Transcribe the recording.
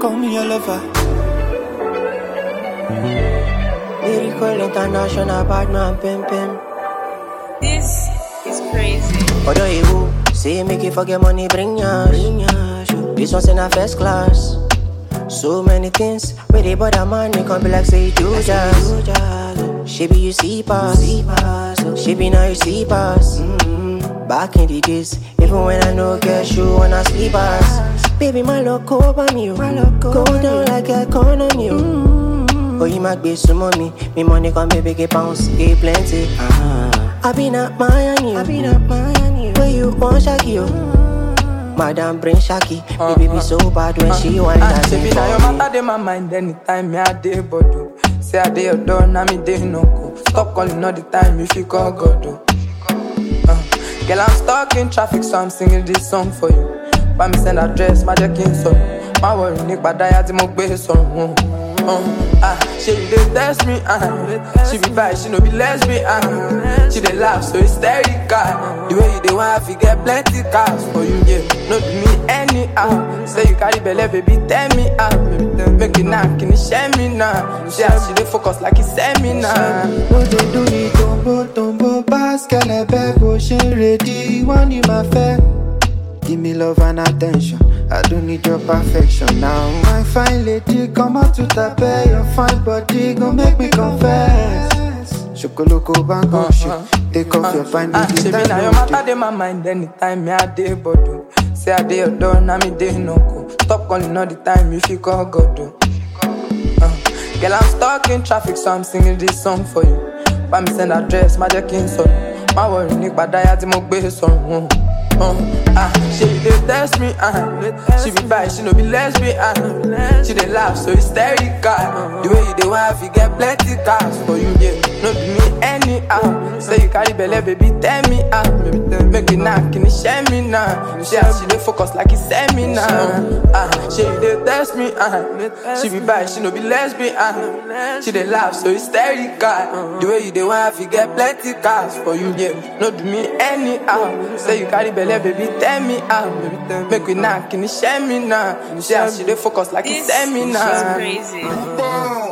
call me your lover. Lyrical international bad man pim pim. This is crazy. Although you say make you forget money, bring yash. Bring yash. This one's in a first class. So many things where they bother man, they can be like say you do jazz. She be you see pass, she be now you see pass. Mm-hmm. Back in the days, even when I no get shoe when I sleep pass. Baby, my love over me, oh. go down like a corn on you. Mm-hmm. Oh, you might be some money, me money come baby get bounce, get plenty. Ah. I been at Miami, I been at Miami. Where you want Shaki, oh. Madam bring Shaki, uh, baby be so bad when uh, she want uh, that Say be now your matter dey my mind anytime me I dey bodo. Say I dey your door, now me dey no go. Stop calling all the time if you call God. oh. Uh, girl I'm stuck in traffic so I'm singing this song for you. Bá mi send address, má jẹ́ kí n sọ̀rọ̀. Má worry nípa dáyà tí mo gbé sọ̀rọ̀. Uh, ah, she dey test me, uh, she be bi, she no be lesbian. Uh, she dey laugh so hysterical. The way you dey want, fi get plenty cars for you, yeah. No do me anyhow. Say you carry belle, baby, tell me how. Baby, tell me, make it now, can you share me now? She as she dey focus like it's seminar. Bó ṣe dún ní tòǹbò tòǹbò báskẹ̀lẹ̀ bẹ́ẹ̀ bó ṣe ń retí wọ́n ní máa fẹ́. Give me love and attention. I don't need your perfection now. My fine lady, come out to tape. Your fine body gon' make me confess. Shokoloko bango shit. Take off your fine Ah, baby, she be stand now your up, matter dey my mind anytime me I dey bodo. Say I dey your door, now me dey no go. Stop calling all the time if you call God. oh. Uh, girl I'm stuck in traffic so I'm singing this song for you. Bá mi send address, má jẹ́ kí n sọ̀rọ̀. Má worry nípa dáyà tí mo gbé sọ̀rọ̀. Uh, ah, she dey test me, uh, she be bi, she no be lesbian. Uh, she dey laugh so hysterical. The way you dey want, fi get plenty cars for you, yeah. No do me anyhow. Say you carry belle, baby, tell me how. Baby, tell me, make it now, can you share me now? She as she dey focus like it's seminar. Ah, she dey test me, uh, she be bi, she no be lesbian. Uh, she dey laugh so hysterical. The way you dey want, fi get plenty cars for you, yeah. No do me anyhow. Say you carry belle, baby, tell me how. Baby, tell me, make we now, can you share me now? She as she dey focus like it's This is seminar. crazy. baby.